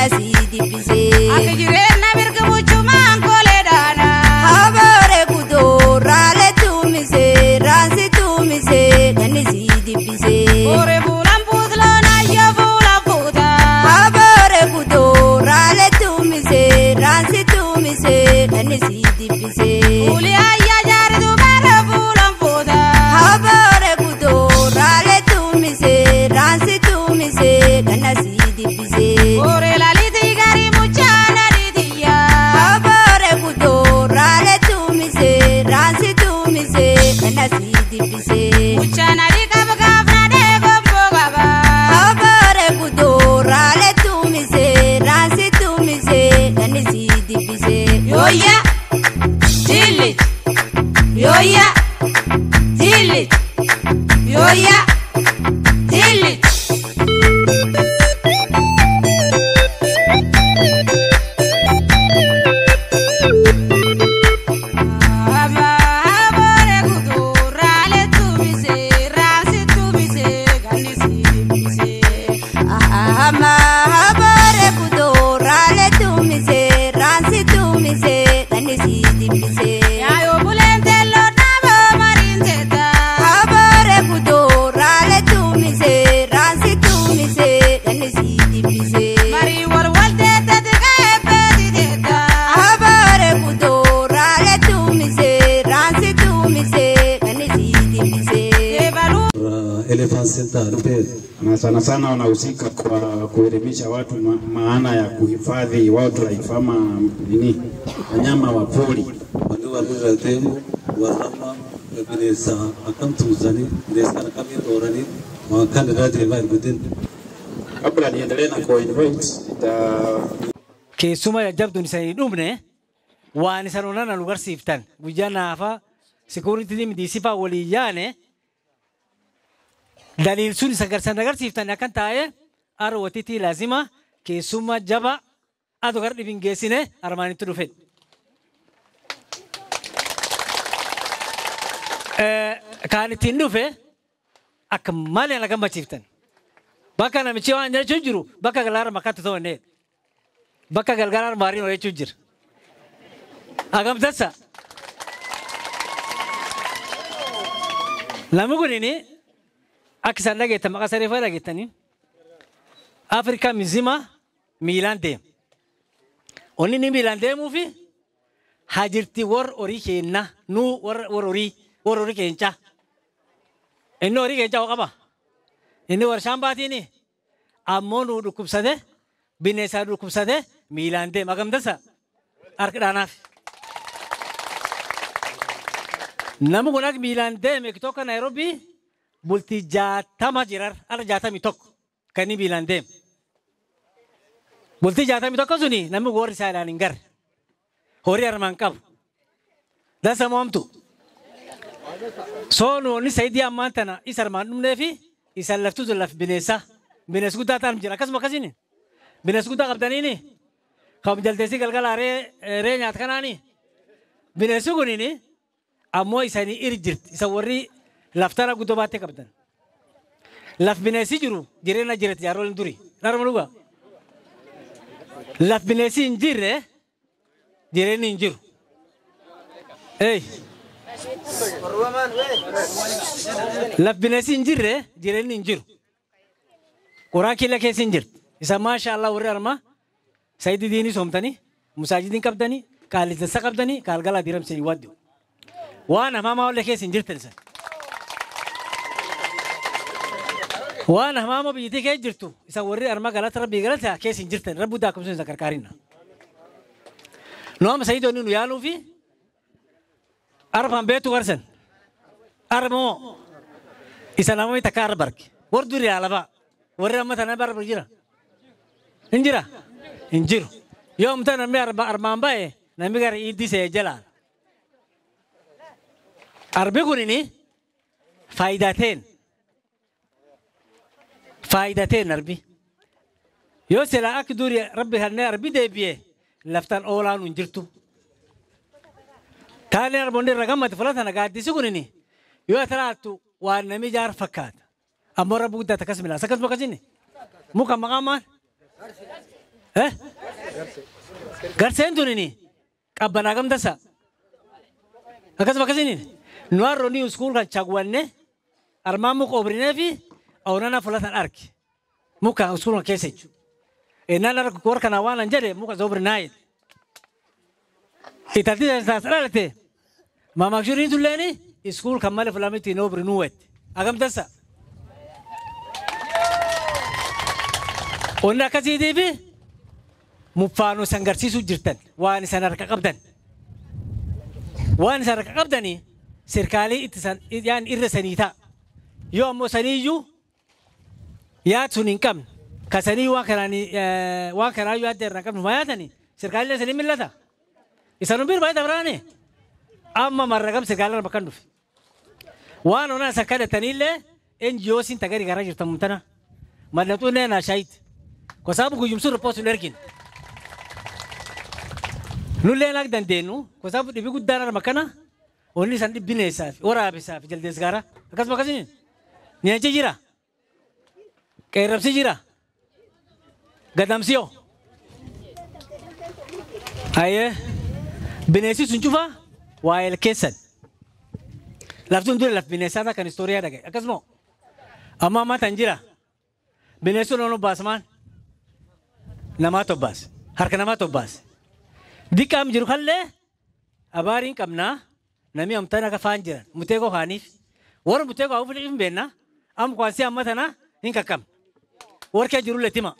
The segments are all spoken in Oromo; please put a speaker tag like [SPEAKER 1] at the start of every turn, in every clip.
[SPEAKER 1] ganasii dibbisee.
[SPEAKER 2] Ati jireenya mirga muchumaan kolee dhaana.
[SPEAKER 1] Haboore kutoo raalee tuumisee raansi tuumisee ganasii dibbisee.
[SPEAKER 2] Ore fuulaan puutloon ayya fuulaan puuta.
[SPEAKER 1] Haboore kutoo raalee tuumisee raansi tuumisee ganasii dibbisee.
[SPEAKER 2] Fuuli ayya jaaritu bara fuulaan puuta.
[SPEAKER 1] Haboore kutoo raalee tuumisee raansi tuumisee ganasii dibbisee.
[SPEAKER 2] Ore lalitii garii muchaan adiitiyya.
[SPEAKER 1] Haboore kutoo raalee tuumisee raansi tuumisee ganasii dibbisee.
[SPEAKER 2] Muchaan adii qaba gaafna deegomboo qaba.
[SPEAKER 1] Haboore kutoo raalee tuumisee raansi tuumisee ganasii dibbisee.
[SPEAKER 2] Yooyya. Jilli. Yooyya. Jilli. Yooyya. Jilli. Ama haboore kutuu raalee tuumisee raansi tuumisee gannisii dibbisee.
[SPEAKER 1] Ahama haboore kutoo raalee tuumisee raansi tuumisee ganasii dibbisee.
[SPEAKER 2] Yaayoo buleen teelloo dhaaboo mariin teetta.
[SPEAKER 1] Haboore kutoo raalee tuumisee raansi tuumisee ganasii dibbisee.
[SPEAKER 2] Marii wal wal teetta xiqqaa eebbeeti teetta.
[SPEAKER 1] Haboore kutoo raalee tuumisee raansi tuumisee ganasii dibbisee.
[SPEAKER 2] Eebaluu.
[SPEAKER 3] Elephant Center Lupere.
[SPEAKER 4] na sana sana wanahusika kwa kuelimisha watu ma maana ya kuhifadhi wildlife ama nini wanyama wa pori.
[SPEAKER 3] Wanni warri deemu warrama bineensa akkam tuusanii bineensa kana akkamiin dhooranii waan kan irraa deemaa hin gudin.
[SPEAKER 4] Kabla niendelee na kuinvite ita
[SPEAKER 5] keessuma jajjabduun isanii dhumne waan isan onana nu garsiiftan guyyaa naafa sikuuritii midiisifaa waliin yaane daliil sun isa garsan agarsiiftan akkan taa'e arwatitii laazima keessuma jaba adu gar dhibin geessine armaanitti dhufe. Kaan ittiin dhufe akka malee na gammachiiftan. Bakka namichi waan jechuun jiru bakka galaara makkaatti ta'u bakka galgalaan maariin hojjechuu jira. Agamtassa. Namni kunini akka isaan dhageettan maqaa saree fa'aa dhageettanii Afrikaa mizima miilaan deema. Onni inni miilaan deemuu fi hajirti warra horii keenna nuu warra horii warra horii keencaa. Inni horii keencaa qaba. Inni warshaan baatiini ammoo nuu dhukkubsate bineensaa dhukkubsate miilaan deema agamtasa harka dhaanaaf. Namni kun akka miilaan deeme tokko Naayiroobii bultii jaatama jirar ala jaatamii tokko kan inni miilaan deeme. Bultii jaatamii tokko suni namni warri isaa ilaalan hin garre. Horii armaan qabu. Dansa moomtu. Soonu onni sayidii ammaan tana isa armaan dhumnee fi isa laftu sun laf bineensaa. Bineensi guddaa ta'an jira akkasuma akkasiin. Bineensi guddaa qabdaniini. Kan jaldeessi galgala ree nyaata kanaani. Bineensi kuniini ammoo isanii iri jirti isa warri laftara guddoo baattee qabdan. Laf bineensi jiru jireenya jiretti jaaroleen duri. Dharma dhugaa. Laf bineensi hin jirre jireenyi hin jiru. Ee. Laf bineensi hin jirre jireenyi hin jiru. Quraan killa keessa hin jirti. Isa maasha Allah warri armaa sayidi diinii soomtanii musaajidiin qabdanii qaallisa qabdanii kaalgalaa diiramsanii waaddu. Waan hamaama wallee keessa hin jirtan isa. Waan hamaama biyyattii keessa jirtu isa warri armaa galata rabbii galata keessa hin jirtan rabbi daa kumsuun isa qarqaarinna. Nooma sayidii onni nu yaaluu fi arfan beetu garsan. Armoo isa namni takka arba arge. Warri durii alabaa. warri amma tana barba jira hin jira hin jiru yoo amta namni armaan ba'e namni gara iddisee jala arbi kunini faayidateen faayidateen arbi yoo sila akka duri rabbi kanneen arbi deebi'e laftan oolaan hin jirtu taaleen arboonni irra gammate fulatana gaaddisi kunini yoo taraattu waan namni jaar fakkaata ammoo rabbi guddaa takkas milaasa akkasuma akkasini muka maqaa maal Eh? Garseen tunini qabbanaa gamtasa. Akkasuma akkasiniin nu harroonni iskuul kan chaguwanne armaan muka obrinee fi awwanana fulatan arki. Muka iskuul kan keessa jechuudha. Ennaan arga warra kanaa waan an jedhe muka zobrinaa jedhe. Itatti taasisaa dhalate maamakshuriin tulleeni iskuul kan malee fulamitti hin obrinuu wette. Agamtasa. Onni akkasiitii fi muffaanuu isan garsiisuu jirtan waan isan harka qabdan. Waan isan harka qabdanii sirkaalii itti san yaan irra sanii ta'a. Yoo ammoo saniiyyuu yaad sun hin qabne ka sanii waan kanaan waan kanaayyuu yaadda irraa hin qabne maa yaadanii sirkaalii sanii millata. Isan hundi baay'ee dabaraane amma marragam sirkaalii bakka hin dhufe. Waan onaa isa kadhataniillee NGO'n tagari garaa jirtan mutana. Mallattoo nee naa shaayit. Kwa sababu guyyumsuun ripoostii nu ergin. Nullee naag dandeenyu kwa sababu dhibii guddaan arma kana onni isaan dhibbineessaaf waraabisaaf jaldees gaara akkasuma akkasiniin nyaanchi jira qeerrabsi jira gadamsiyoo ayee bineensi sun cufa waa'ee keessan lafti hundee laf bineensaa kan istooriyaa dhagaye akkasuma amma ammaa tan jira bineensi sun baasmaan namaa tobbaas harka namaa tobbaas diqqaam jiru kallee abaariin qabnaa namni amtaan akka faan jiran muteekoo kaaniif warra muteekoo haa fuudhee hin beekna amma kwaasii amma tana hin qaqqabne warkee jiru leetima.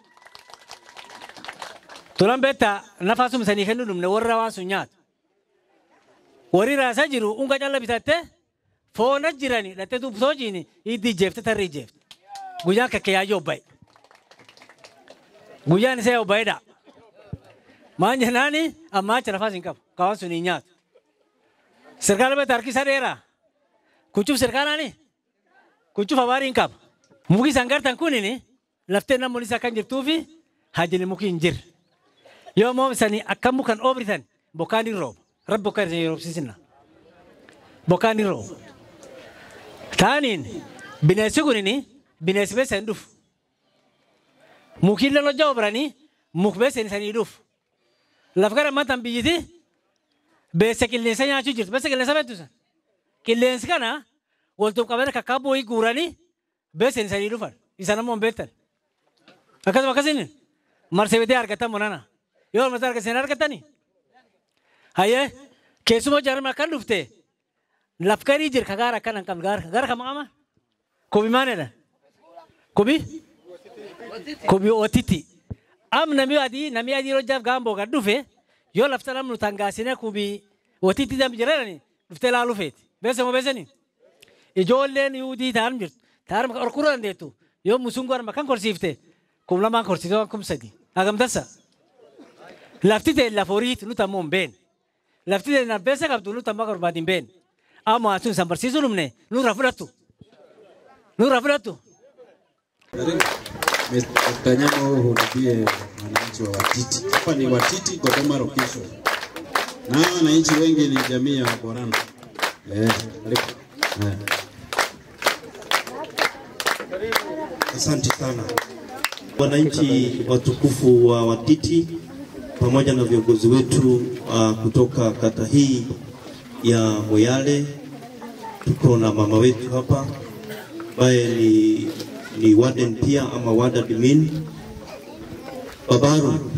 [SPEAKER 5] Tulan beektaa nafaa sun sanii kennuu dhumne warra waan sun nyaatu. Warri raasaa jiru unga calla bitattee foona jirani dhattee tuubsoo jiini hiddi jeefte tarri jeefte. Guyyaan kakkee yaayyoo obbaye. Guyyaan isaa obbayeedha. Maan jennaani ammaa achi nafaas hin qabu. Kawaan sun hin nyaatu. Sirkaala beektaa harkisa dheeraa. Kuchuuf sirkaalaani. Kuchuuf abaarii hin qaba. Muki isaan gartan kunini laftee namoonni isaa kan jirtuu fi hajjini muki hin jirre. Yoo immoo isanii akka mukan oobritan bokkaan hin rooba. Rabbi bokkaan isin roobsisina. Bokkaan hin rooba. Taaniin bineensi kunini bineensi beessa hin dhufu. Mukiin lolojja obranii muk beessa isanii dhufu. Laf gara ammaan biyyiti beessa qilleensa nyaachuu jirtu. Beessa qilleensa beektu san. Qilleensi kana waltuuf qabanii kakkaa boo'ii guuranii beessa isanii dhufan. Isaan ammoo hin beektan. Akkasuma akkasiin marsee bitee argatan monana. Yoo marsee argatan argatanii. Hayyee keessumaa jaarama akkan dhufte laf garii jira kagaara akkan hin qabne gaara gaara kama qama. Kobi maalidha? Kobi? Kobi ootiti. Am nami adii nami adii hojjaaf gaamboo gad dhufe yoo lafta namnu tangaasine kobi ootiti dam jirani dhuftee laaluu feeti. Beessa moo beessanii? Ijoolleen yuudii ta'an jirtu. Ta'an orkura dandeettu. Yoo musungu arma kan korsiifte kum lamaan korsiifte waan kum sadi. Hagamtassa. Lafti ta'e lafa horiiti nuti ammoo hin beekne. Lafti ta'e nabbeessa qabdu nuti ammoo barbaadi hin beekne. Amma sun san barsiisuu dhumne nurra fudhattu. Nurra fudhattu.
[SPEAKER 4] Kanyama uhudumie wananchi wa Watiti. Hapa ni Watiti, Dodoma location. Na hawa wananchi wengi ni jamii ya Waborana. Eh, karibu. Eh.
[SPEAKER 6] Asante sana wananchi watukufu wa Watiti pamoja na viongozi wetu uh, kutoka kata hii ya Moyale. Tuko na mama wetu hapa ambaye ni, ni warden pia ama ward admin Babaru.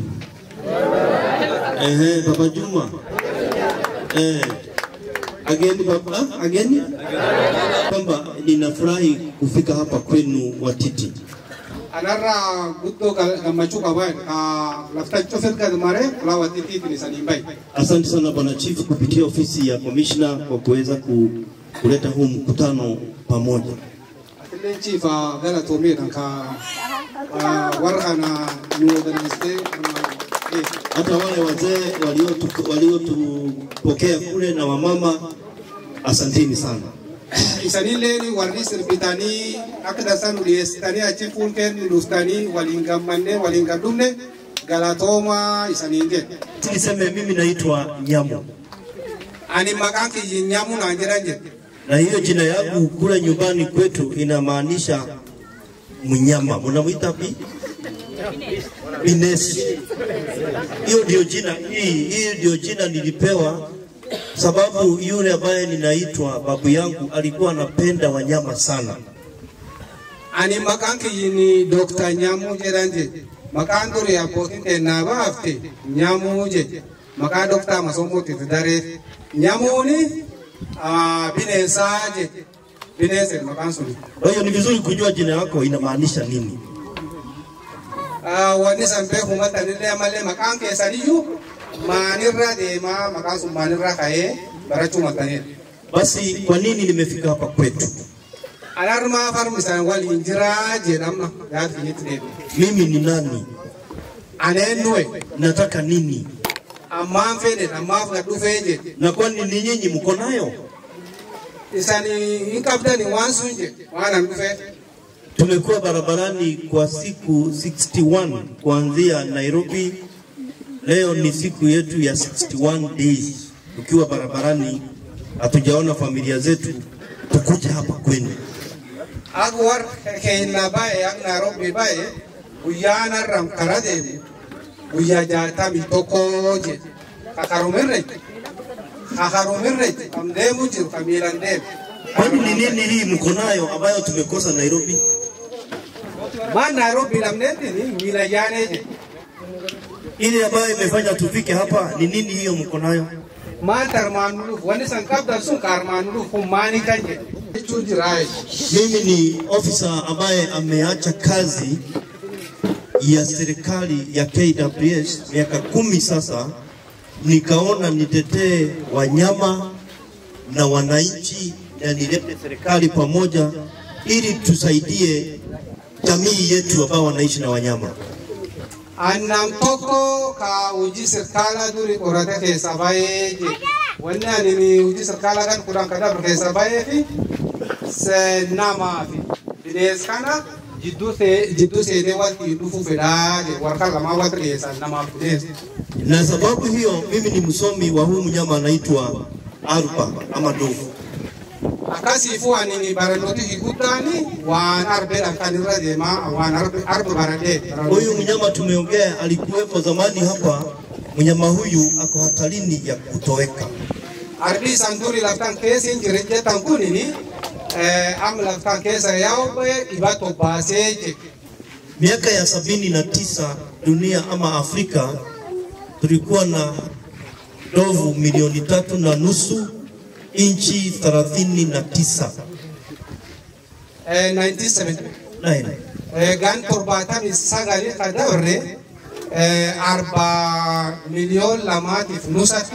[SPEAKER 6] Ehe, Baba Juma. Eh, ageni baba, ah, ageni kwamba ninafurahi kufika hapa kwenu Watiti.
[SPEAKER 7] anarraa guddoo gammachuu qaban lafta cufet gad mare laawwatitiitiin isanii bahe.
[SPEAKER 6] Asante sana bwana chief kupitia ofisi ya commissioner kwa kuweza ku, kuleta huu mkutano pamoja.
[SPEAKER 7] Atilleen chiifa galatoomeedha ka warra kana nu organiste
[SPEAKER 6] Hata wale wazee waliotu- waliotupokea kule na wamama, asanteni sana.
[SPEAKER 7] isanilleen warri sirbitanii akka dansaa nu dhiyeessitanii achi fuulkeen nu dhuftanii waliin gammannee waliin gaddumne galatooma isaniin jedhe.
[SPEAKER 6] Niseme mimi naitwa Nyamu
[SPEAKER 7] Ani maqaan kiyyi nyamu naan jedhan jedhe.
[SPEAKER 6] na hiyo jina yangu kule nyumbani kwetu inamaanisha mnyama. Mnamwita pi? Binesi. Hiyo ndio jina hii, hii ndio jina nilipewa sababu yule ambaye ninaitwa babu yangu alikuwa anapenda wanyama sana.
[SPEAKER 7] Ani maqaan kiyyi Dr. Nyaamuu jedhan jedhe. Maqaan ture abbootiin kennaa baafte Nyaamuu jedhe. Maqaa Dr. Masoomooti itti dareef. Nyaamuuni ah, bineensaa jedhe. Bineensa maqaan suni.
[SPEAKER 6] Kwa hiyo ni vizuri kujua jina yako inamaanisha nini.
[SPEAKER 7] Ah, Wanni san beeku maxxanillee malee maqaan keessaniyyuu maanirra deemaa maqaan sun maanirra ka'ee barachuu maxxanedha.
[SPEAKER 6] Basi kwa nini nimefika hapa kwetu?
[SPEAKER 7] Alarmaa farmisaan waliin jiraa jedhamna yaad kiyyitti deebi'e.
[SPEAKER 6] Mimi ni nani?
[SPEAKER 7] Aneen nuwe
[SPEAKER 6] Nataka nini?
[SPEAKER 7] ammaan fedhe ammaaf gad dhufee jedhe.
[SPEAKER 6] Na kwani ni nyinyi mko nayo?
[SPEAKER 7] Isani hin qabdani waan sun jedhe waan an dhufee.
[SPEAKER 6] Tumekuwa barabarani kwa siku 61 kuanzia Nairobi. Leo ni siku yetu ya 61 days tukiwa barabarani, hatujaona familia zetu, tukuja hapa kwenu.
[SPEAKER 7] Ak war keenya baay'ee ak Nairobi baay'ee guyyaan har'am karaa deemu guyyaa jaatamii tokko jedhe. Kakarumirre kakarumirre kam deemu jiru kam miilan deemu.
[SPEAKER 6] Kwani ni nini hii mko nayo ambayo tumekosa Nairobi?
[SPEAKER 7] Maan Nairobi lamneetiin miila yaanee jedhe.
[SPEAKER 6] Ile ambayo imefanya tufike hapa ni nini hiyo mko nayo?
[SPEAKER 7] Maan tarmaan nuluuf wanni san qabdan sun kaarmaan nuluuf kun maanii kan jedhe. Jechuu jiraa
[SPEAKER 6] Mimi ni ofisa ambaye ameacha kazi ya serikali ya KWS miaka kumi sasa, nikaona nitetee wanyama na wananchi na nilete serikali pamoja ili tusaidie jamii yetu ambao wanaishi na wanyama.
[SPEAKER 7] Annam tokko ka hojii sirkaalaa duri qorate keessa baay'ee jedhe. Wanni ani hojii sirkaalaa kan kudhan kan dabre keessa baay'ee fi se- namaa fi bineensa kana jidduu see- jidduu seenee walitti dhufuu fedhaa jedhe. Warra lamaa walitti dhiyeessan namaaf bineensa.
[SPEAKER 6] Na sababu hiyo mimi ni msomi wa huu mnyama anaitwa arpa ama ndovu.
[SPEAKER 7] Akkasiifuu ani barannooti higuddaan waan arbeedhaan kan irra deemaa waan arbe arbe baradhee.
[SPEAKER 6] Huyu mnyama tumeongea alikuwepo zamani hapa. Mnyama huyu ako hatarini ya kutoweka.
[SPEAKER 7] Arbi isaan duri laftaan keessa hin jirin jettan kunini amma laftaan keessa yaa'u ba'ee dhibatu baasee jedhe.
[SPEAKER 6] Miaka ya sabini na tisa dunia ama Afrika tulikuwa na ndovu milioni tatu na nusu inchi thelathini na tisa
[SPEAKER 7] 1970
[SPEAKER 6] Nine.
[SPEAKER 7] gan torbaatamii sagalii kan dabarre arba miliyoon lamaatiif nusatti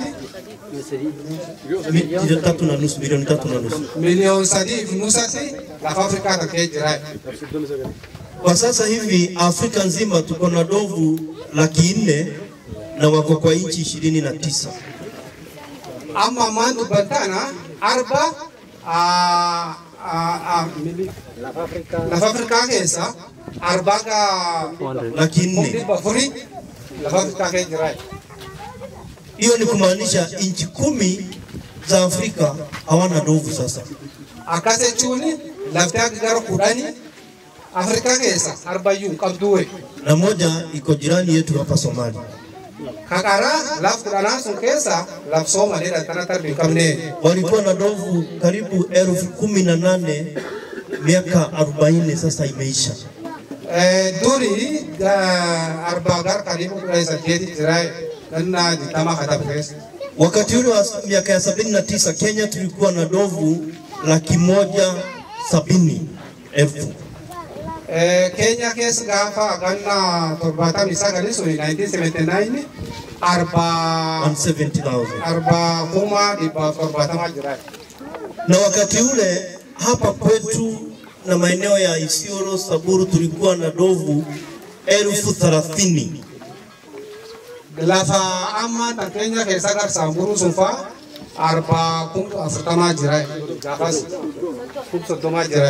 [SPEAKER 6] milioni tatu na nusu milioni tatu na nusu.
[SPEAKER 7] miliyoon sadiif nusatti lafa Afrikaa takkee jira.
[SPEAKER 6] Kwa sasa hivi Afrika nzima tuko na ndovu laki nne na wako kwa inchi ishirini na tisa.
[SPEAKER 7] Amma ammaan dubbatana arba ah, ah, ah, lafa Afrikaa keessa arbaa ka
[SPEAKER 6] laki nne.
[SPEAKER 7] dhibba afurii lafa Afrikaa keessa jira.
[SPEAKER 6] Hiyo ni kumaanisha inchi kumi za Afrika hawana ndovu sasa.
[SPEAKER 7] Akkas jechuun lafti akka gara kudhanii Afrikaa keessa arbayyuu hin qabdu.
[SPEAKER 6] na moja iko jirani yetu hapa Somalia.
[SPEAKER 7] Kakaraa laf kudhanaa sun keessa laf Soomaliidha kana tarbii hin qabne.
[SPEAKER 6] Walikuwa na ndovu karibu elfu kumi na nane miaka arobaini sasa imeisha.
[SPEAKER 7] Eh, Duri ga- arbaa gara karibu kudha saddeeti jira ganna digdama katabu keessa.
[SPEAKER 6] Wakati ule wa miaka ya sabini na tisa Kenya tulikuwa na ndovu laki moja sabini elfu
[SPEAKER 7] Eh, Kenya keessa gaafa ganna torbaatamii sagalii suni 1979 arbaa
[SPEAKER 6] 170,000
[SPEAKER 7] arbaa kuma dhibbaaf torbaatamaa jira.
[SPEAKER 6] na wakati ule hapa kwetu na maeneo ya Isiolo, Saburu tulikuwa na ndovu elfu thelathini
[SPEAKER 7] Lafa amma tan Kenya keessa gar Samburu sun faa arbaa kum afurtamaa jira. Gaafas kum soddomaa jira.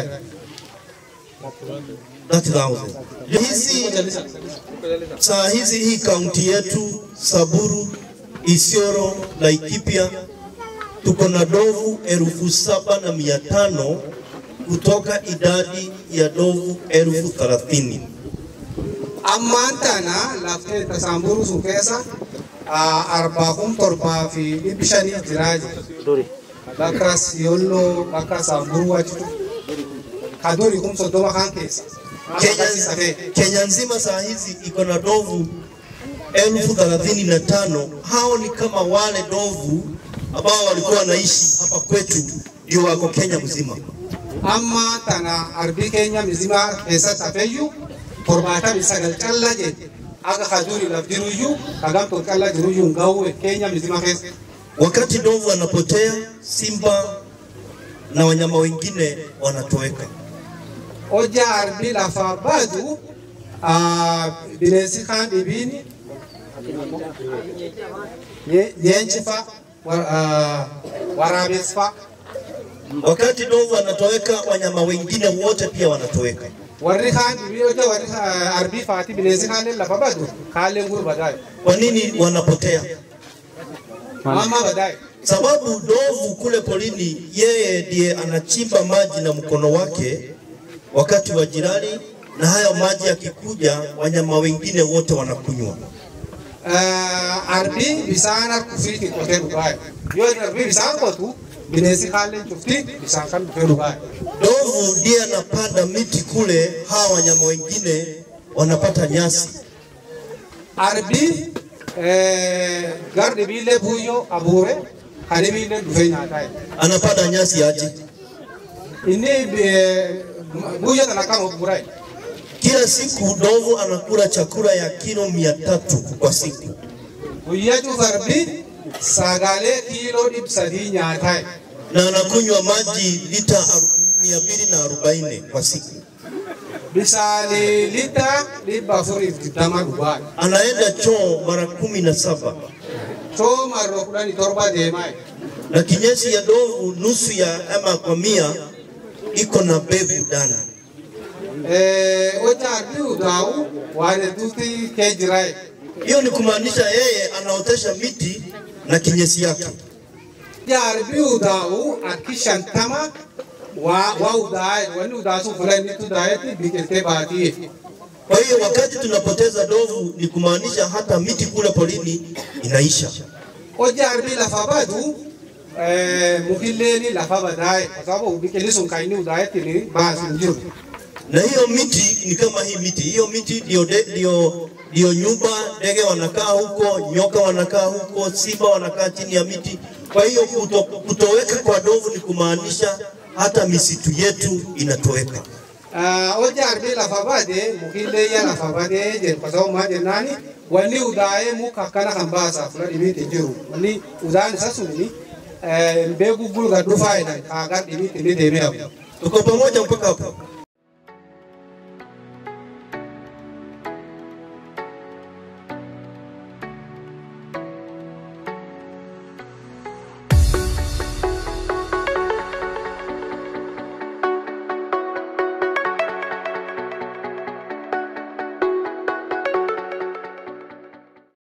[SPEAKER 6] 30,000. Hizi saa hizi hii kaunti yetu Saburu, Isiolo, Laikipia tuko na ndovu elfu saba na mia tano kutoka idadi ya ndovu elfu thelathini.
[SPEAKER 7] ammaan tana laftee tasaamburu sun keessa arbaa kun torbaa fi dhibbi shanii jiraa jira. Bakka siyolloo bakka saamburuu achitu ka duri kun soddoma kan keessa.
[SPEAKER 6] Kenya, Kenya nzima saa hizi iko na ndovu elfu thelathini na tano. Hao ni kama wale ndovu ambao walikuwa wanaishi hapa kwetu, ndio wako Kenya mzima.
[SPEAKER 7] Amma tana arbii keenya mizima keessatti hafeeyyu torbaatamii sagal callaa jedhe akka ka duri laf jiruyyuu ka gamtoon callaa jiruyyuu hin ga'u keenya mizima keessa.
[SPEAKER 6] Wakati ndovu wanapotea, simba na wanyama wengine wanatoweka.
[SPEAKER 7] Hojja arbii lafaa baatu bineensi kaan dhibiini leenci fa'a waraabessi fa'a.
[SPEAKER 6] Wakati ndovu wanatoweka, wanyama wengine wote pia wanatoweka.
[SPEAKER 7] warri kaan dhibii hojja warri arbii faati bineensi kaaleen lafa badu kaaleen guru badaaye.
[SPEAKER 6] Kwa nini wanapotea?
[SPEAKER 7] Mama badaaye.
[SPEAKER 6] Sababu ndovu kule porini, yeye ndiye anachimba maji na mkono wake wakati wa jirani, na hayo maji yakikuja, wanyama wengine wote wanakunywa.
[SPEAKER 7] arbii bisaan harku fiiti qotee dhugaaye. Yoo arbii bisaan qotu bineensi kaaleen cufti bisaan kan dhufee dhugaaye.
[SPEAKER 6] Ndovu ndiye anapanda miti kule, hawa wanyama wengine wanapata nyasi.
[SPEAKER 7] Arbii gar dhibiillee buuyyoo abuure kan dhibiillee dhufee nyaataa.
[SPEAKER 6] Anapanda nyasi aje?
[SPEAKER 7] Inni buuyyoo kana kan of
[SPEAKER 6] Kila siku ndovu anakula chakula ya kilo mia tatu kwa siku.
[SPEAKER 7] Guyyaa cufa arbii sagaalee kiiloo dhibba sadii nyaataa.
[SPEAKER 6] na anakunywa maji lita aru- mia mbili na arobaini kwa siku.
[SPEAKER 7] Bisaanii lita dhibba afuriif digdama dhugaa.
[SPEAKER 6] Anaenda choo mara kumi na saba
[SPEAKER 7] Choo marroo kudhanii torba deemaa.
[SPEAKER 6] na kinyesi ya ndovu nusu ya ama kwa mia iko na bevu ndani.
[SPEAKER 7] Hojja arbii udaa'u waan hedduutti kee jiraa.
[SPEAKER 6] Hiyo ni kumaanisha yeye anaotesha miti na kinyesi yake.
[SPEAKER 7] Hojja arbii udaa'u akki shantama waa waa udaa'e wanni udaa'u fula inni udaa'etti biqiltee baatii.
[SPEAKER 6] Kwa hiyo wakati tunapoteza ndovu ni kumaanisha hata miti kule porini inaisha.
[SPEAKER 7] Hojja arbii lafa badu mukilleeni lafa badaa'e kwa sababu biqilli sun kan inni udaa'etti ni baasu hin jiru.
[SPEAKER 6] na hiyo miti ni kama hii miti. Hiyo miti ndio de- ndio ndio nyumba, ndege wanakaa huko, nyoka wanakaa huko, simba wanakaa chini ya miti. Kwa hiyo kuto, kutoweka kwa ndovu ni kumaanisha hata misitu yetu inatoweka.
[SPEAKER 7] hojja arbii lafa baade mukilleeyya lafa baadee jedhu kwa sababu maa jennaani wanni udaa'ee muka akkana kan baasaa fula dhibiitti hin jiru wanni udaan isa suni mbee guggulu gad dhufaa jedhan kaagar dhibiitti inni deemee hafu.
[SPEAKER 6] Tuko pamoja mpaka hapo?